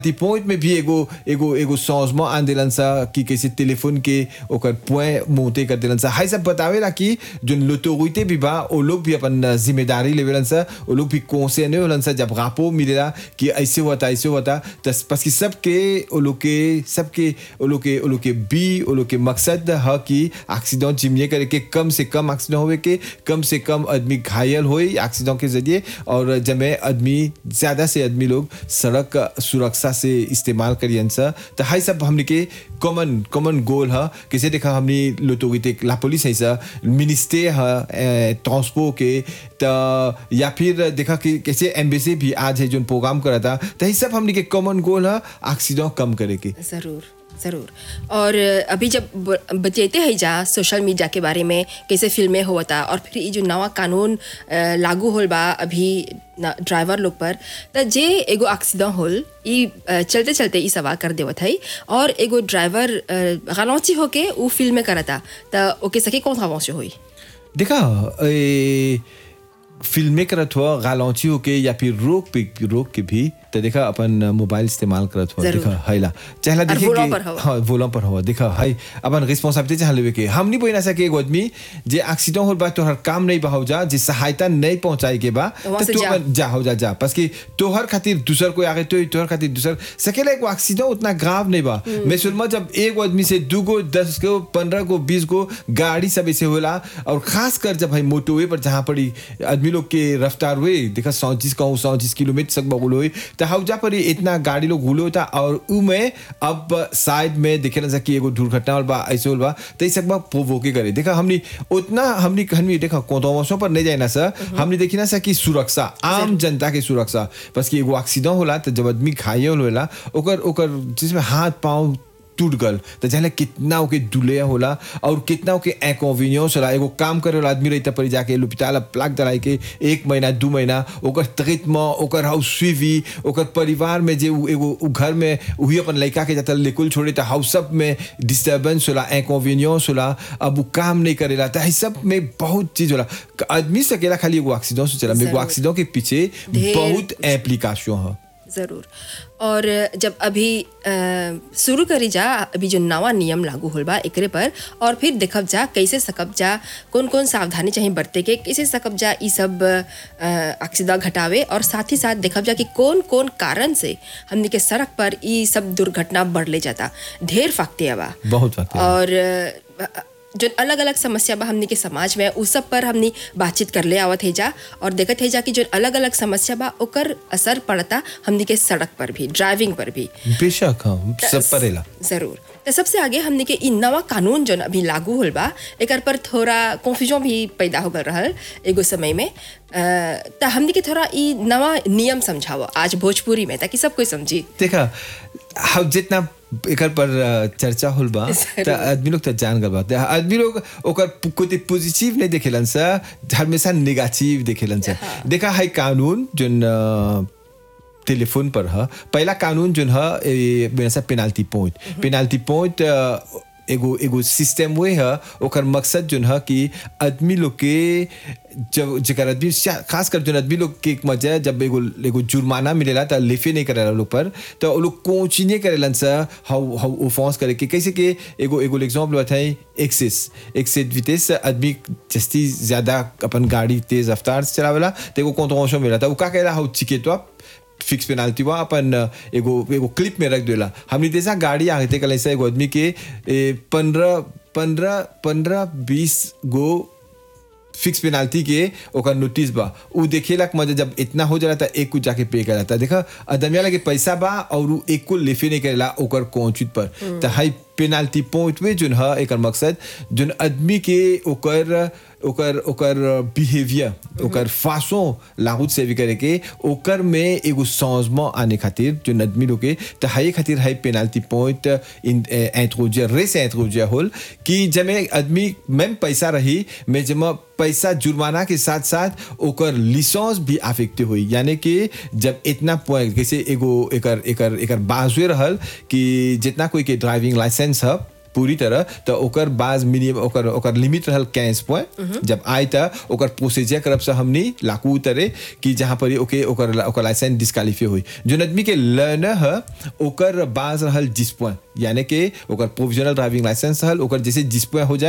ती पॉइंट में भी एगो एगो एगो सौजमा आन दिलन सा कि कैसे टेलीफोन के ओकर पॉइंट मोते कर दिलन सा हाई सब बतावेला कि जो लोटोरिते भी बा ओ लोग भी अपन जिम्मेदारी लेवेलन सा ओ लोग भी कोसे ने होलन सा जब रापो मिलेला कि ऐसे हुआ था ऐसे हुआ था तस बस कि सबके ओ लोग के सबके ओ लोग के ओ लोग के बी ओ लोग के मकसद ह कि एक्सीडेंट जिम्मे करे के कम से कम एक्सीडेंट होवे के कम से कम आदमी घायल होए एक्सीडेंट के जरिए और जब आदमी ज्यादा से आदमी लोग सड़क सुरक्षा से इस्तेमाल करियन सा तो हाई सब हमने के कॉमन कॉमन गोल है कैसे देखा हमने लोटोगिते ला पुलिस है सा मिनिस्टे है ट्रांसपो के तो या फिर देखा कि कैसे एम्बेसी भी आज है जो प्रोग्राम करा था तो ये सब हमने के कॉमन गोल है एक्सीडेंट कम करे के ज़रूर ज़रूर और अभी जब ब- बचेते हैं जा सोशल मीडिया के बारे में कैसे फिल्में होता और फिर ये जो नवा कानून अ, लागू होल बा अभी न- ड्राइवर लोग पर त जे एगो एक्सीडेंट होल ई अ, चलते चलते ई सवार कर देवत है और एगो ड्राइवर गलौची होके ऊ फिल्म में करता त ओके सके कौन गलौची होई देखा ए, फिल्में करत हुआ गालौची होके या फिर रोक पे रोक के भी तो देखा अपन मोबाइल इस्तेमाल करत हुआ जरूर। देखा हैला चहला और देखिए वोलों कि- पर हवा। हाँ वोलों पर हुआ देखा हाय अपन रिस्पांसिबिलिटी चाह लेवे के हम नहीं बोल ना सके एगो आदमी जे एक्सीडेंट होल बा तोहर काम नहीं बहाव जा जे सहायता नहीं पहुंचाए के बा तो वहाँ से तू जा। अपन जा हो जा जा बस कि तोहर खातिर दूसर कोई आगे तो तोहर खातिर दूसर सकेला एगो एक्सीडेंट उतना ग्राव नहीं बा मैं सुनमा जब एक आदमी से दू गो दस को पंद्रह को बीस को गाड़ी सब ऐसे होला और खास कर जब भाई मोटोवे पर जहाँ पर ई आदमी लोग के रफ्तार हुए देखा सौंतीस कहूँ सौंतीस किलोमीटर तक बगुल हुई तो हौजा पर ही इतना गाड़ी लोग हुले होता और उ में अब साइड में देखे ना कि एगो दुर्घटना होल बा ऐसे होल बा तो इस सब प्रोवोके करे देखा हमनी उतना हमनी हमनी देखा कोतोमोसों पर नहीं जाए ना सर हमने देखी ना सर कि सुरक्षा आम जनता के सुरक्षा बस कि एगो एक्सीडेंट होला तो जब आदमी घायल होला ओकर ओकर जिसमें हाथ पाँव टूट गल तो जहले कितना ओके दुलिया होला और कितना ओके इनकन्वीनियंस होला एगो काम करे वाला आदमी रही पड़ी जाके लुपिताला प्लाक दलाई के एक महीना दू महीना ओकर तकित में ओकर हाउ स्वीवी ओकर परिवार में जे उ एगो उ घर में वही अपन लड़का के जाता लेकुल छोड़े तो हाउ सब में डिस्टर्बेंस होला इनकन्वीनियंस होला अब उ काम नहीं करेला तो ये सब में बहुत चीज होला आदमी से अकेला खाली एगो एक्सीडेंट से चला एगो जरूर। एक्सीडेंट के पीछे ढेर बहुत एप्लीकेशन है ज़रूर और जब अभी अ, शुरू करी जा अभी जो नवा नियम लागू होल बा एकरे पर और फिर देखब जा कैसे सकब जा कौन कौन सावधानी चाहिए बरते के कैसे सकब जा ई सब एक्सीडेंट घटावे और साथ ही साथ देखब जा कि कौन कौन कारण से हमनी के सड़क पर ई सब दुर्घटना बढ़ ले जाता ढेर फाकते बा बहुत वक्त है। और अ, जो अलग अलग समस्या बा हमनी के समाज में उस सब पर हमनी बातचीत कर ले आवत है जा और देखत है जा कि जो अलग अलग समस्या बा ओकर असर पड़ता हमनी के सड़क पर भी ड्राइविंग पर भी बेशक हाँ सब परेला जरूर तो सबसे आगे हमने के इ नवा कानून जो अभी लागू होल बा एकर पर थोड़ा कन्फ्यूजन भी पैदा हो गल रहल एगो समय में तो हमने के थोड़ा इ नवा नियम समझाओ आज भोजपुरी में ताकि सब कोई समझी देखा हम जितना एकर पर अ, चर्चा होल बा जरूर। त आदमी लोग त जान गल बा त आदमी लोग ओकर पु- कुछ पॉजिटिव नहीं देखेलन सा हमेशा नेगेटिव देखेलन सा देखा है कानून जोन अ, टेलीफोन पर है पहला कानून जोन है ए, मेरा सा पेनाल्टी पॉइंट पेनाल्टी पॉइंट एगो एगो सिस्टम वे है ओकर मकसद जोन है कि आदमी लोग के जब जेकर आदमी शा- खास कर जोन आदमी लोग के एक मजा है, जब एगो एगो जुर्माना मिलेला त लिफे नहीं करेला लोग पर तो वो लोग कोची नहीं करेलन सा हाउ हाउ ओफेंस करे के कैसे के एगो एगो एग्जांपल बताई एक्सेस एक्सेस वितेस आदमी जस्ती ज्यादा अपन गाड़ी तेज रफ्तार से चलावेला तो एगो कॉन्ट्रोवर्शन मिला था वो का कहला हाउ चिकेटवा फिक्स पेनाल्टी हुआ अपन एगो एगो क्लिप में रख देला हमने जैसा गाड़ी आगे कल ऐसा एगो आदमी के पंद्रह पंद्रह पंद्रह बीस गो फिक्स पेनाल्टी के ओकर नोटिस बा उ देखेला कि मजा जब इतना हो जाला त एक कुछ जाके पे कराता देखा अदमिया लगे पैसा बा और उ एक को लेफे नहीं करेला ओकर कोचित पर त हाई पेनाल्टी पॉइंट में जोन है एकर मकसद जोन आदमी के ओकर ओकर ओकर बिहेवियर ओकर फासों लागू से भी करे के ओकर में एगो समझमा आने खातिर जो आदमी लोग के त हाई खातिर हाई पेनाल्टी पॉइंट इन इंट्रोजिया रेस इंट्रोजिया होल कि जमे आदमी मैम पैसा रही मैं जमा पैसा जुर्माना के साथ साथ ओकर लिसेंस भी अफेक्ट हुई यानी कि जब इतना पॉइंट जैसे एगो एकर एकर एकर बाजुए रहल कि जितना कोई के ड्राइविंग लाइसेंस है पूरी तरह तो ओकर बाज मिनिमम ओकर ओकर लिमिट रहल कैंस पॉइंट जब आए त ओकर प्रोसीजर करब से हमनी लाकू उतरे कि जहाँ पर ओके ओकर ओकर लाइसेंस डिस्कालीफाई हुई जो आदमी के लर्नर है ओकर बाज रहल जिस पॉइंट यानी कि ओकर प्रोविजनल ड्राइविंग लाइसेंस रहल ओकर जैसे जिस पॉइंट हो जाए